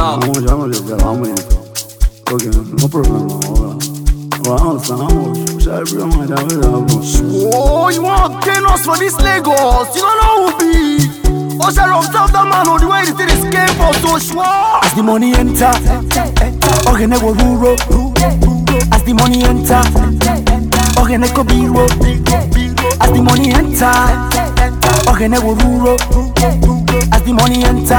Ah. How much, how much is that? How many? Okay, no problem. Alright. Well, I understand. How much? Shall I bring my down? Where I go? Oh, you want to gain us for this Lagos? You don't know who be. Usher of top that man on the way the thing is came for so sure. As the money enter, ogene go ruro. As the money enter, ogene go biro. As the money enter, ogene go ruro. As the money enter,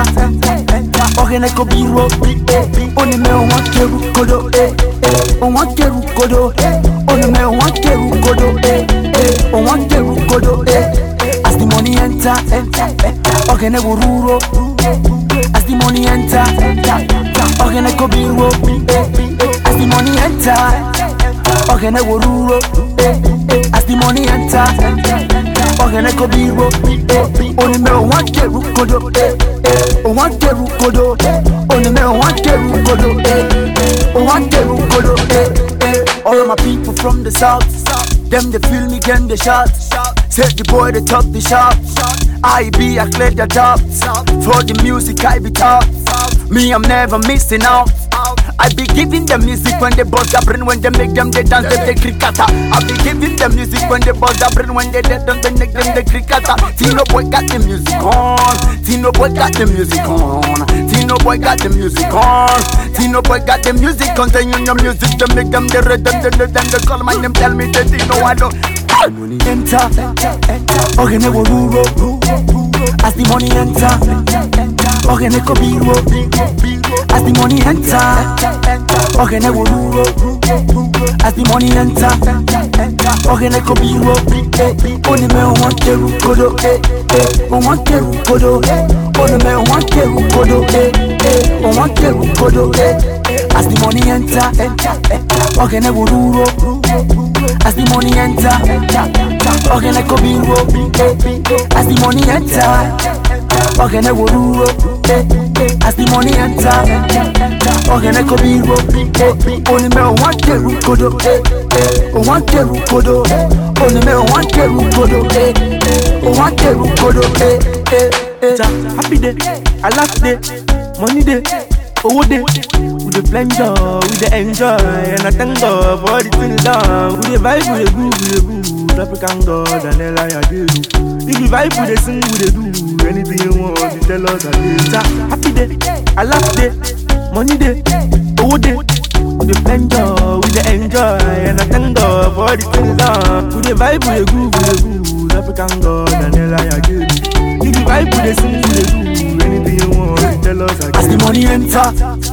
ogene go biro. Oni me o wan keru kodo, eh eh. O wan keru kodo, oni me o wan keru kodo, eh eh. O wan keru kodo, eh. As the money enter, ogene go ruro. As the money enter, ogene go biro. As the money enter, ogene go ruro. As the money enter, ogene go biro. Oni me o wan keru kodo, o wan keru kodo. Oni me o wan keru kodo, o wan keru kodo. All of my people from the south, them they feel me, them they shout. Say the boy the top the shop. I be I clear the top. For the music I be top. Me I'm never missing out. I be giving them music when they buzz the brain when they make them they dance them they cricketer. I be giving them music when they buzz the brain when they dead them they make them they cricketer. Tino boy got the music on. Tino boy got the music on. Tino boy got the music on. Tino boy got the music on. Then you know music they make them they red them they them they call my name tell me that Tino I don't. Money enter, ogene go ruro. As the money enter, ogene go biro. As the money enter, ogene go ruro. As the money enter, ogene go biro. Oni me o wan keru kodo, eh eh. O wan keru kodo, oni me o wan keru kodo, eh eh. O wan keru kodo, eh. As the money enter, ogene go ruro. As the money enter, ogene go biro. As the money enter, ogene go ruro. As the money enter, ogene go biro. Oni me o wan keru kodo, o wan keru kodo. Oni me o wan keru kodo, o wan keru kodo. It's a happy day, a laugh day, money day, owó day. We dey pleasure, we dey enjoy, and I thank God for all the things done. We dey vibe, we dey groove, we dey groove. African God and Ella I do. If we vibe, we dey sing, we dey do. Anything you want, you tell us I do. It's a happy day, a laugh day, money day, owó day. We dey pleasure, we dey enjoy, and I thank God for all the things done. We dey vibe, we dey groove, we dey groove. African God and Ella I do. If you vibe, we dey sing, we dey do. Anything you want, you tell us I As the do. money enter,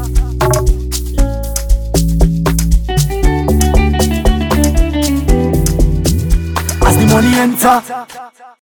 as the money enter,